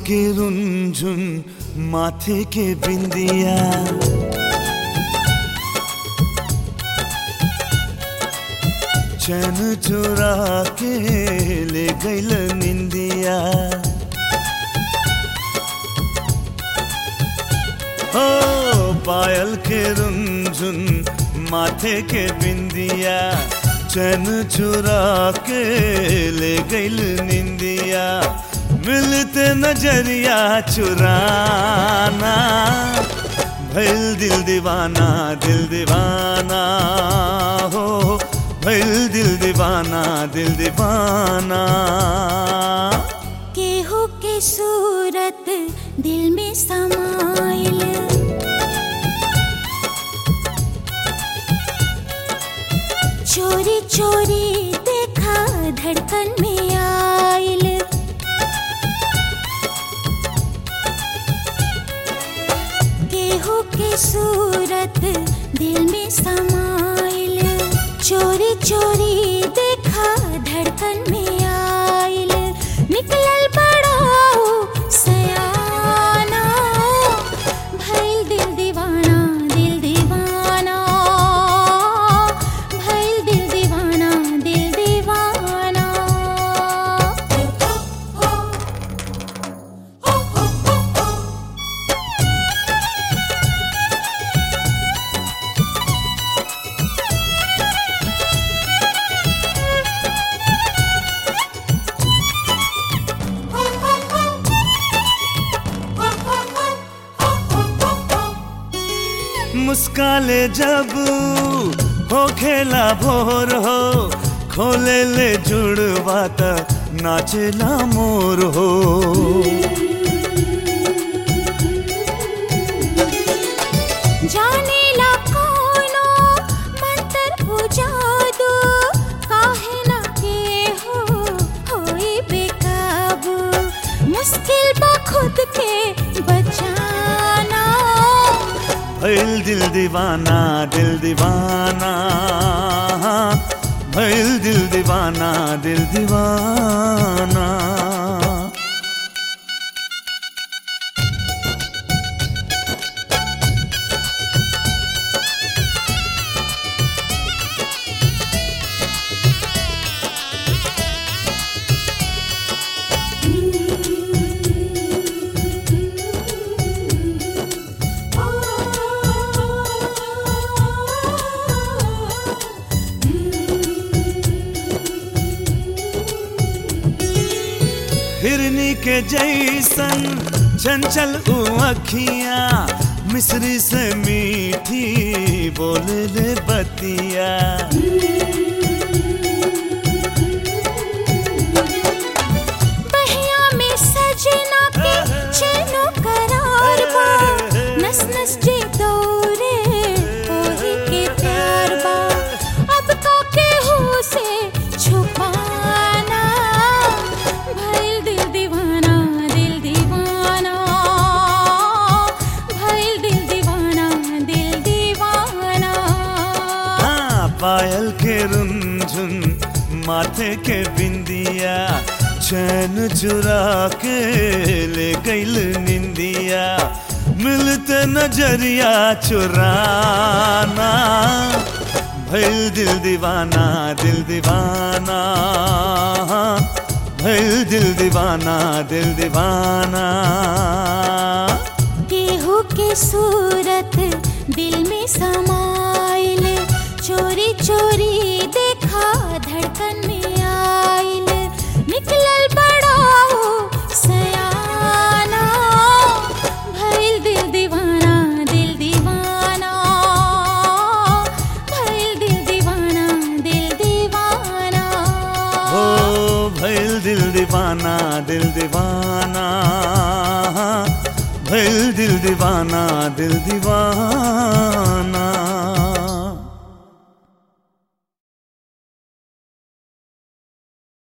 के रुंझुन माथे के बिंदिया चैन चुरा के ले गईल निंदिया ओ पायल के रुंझुन माथे के बिंदिया चैन चुरा के ले गईल निंदिया मिलते नजरिया चुराना भइल दिल दीवाना दिल दीवाना हो भइल दिल दीवाना दिल दीवाना केहू के सूरत दिल में समाइल चोरी चोरी देखा धड़कन में आइल केहू के सूरत दिल में समाइल चोरी चोरी देखा धड़कन में आइल निकलल बड़ो सयाना भइल दिल दीवाना दिल दीवाना भइल दिल दीवाना दिल दीवाना मुस्काले जब हो खेला भोर हो खोले ले जुड़वा त नाचेला मोर हो जाने ला कोनो मंतर हो जादू काहे ना के हो होई बेकाबू मुश्किल बा खुद के बचाना भइल दिल दीवाना दिल दीवाना भइल दिल दीवाना दिल दीवाना हिरनी के जैसन चंचल उ अखियां मिश्री से मीठी बोले ले बतिया बहिया में सजना के चैनो करार बा नस नस जे दौरे ओही के प्यार बा अब तो केहू से छुपाना भइल दिल दीवाना दिल दीवाना भइल दिल दीवाना दिल दीवाना हाँ पायल के रुंझुन माथे के बिंदिया चैन चुरा के ले गईल निंदिया मिलते नजरिया चुराना भइल दिल दीवाना दिल दीवाना भइल दिल दीवाना दिल दीवाना केहू के सूरत दिल में समाइल चोरी चोरी देखा धड़कन में आइल निकलल बड़ो सयाना भइल दिल दीवाना दिल दीवाना भइल दिल दीवाना दिल दीवाना हो भइल दिल दीवाना दिल दीवाना भइल दिल दीवाना दिल दीवाना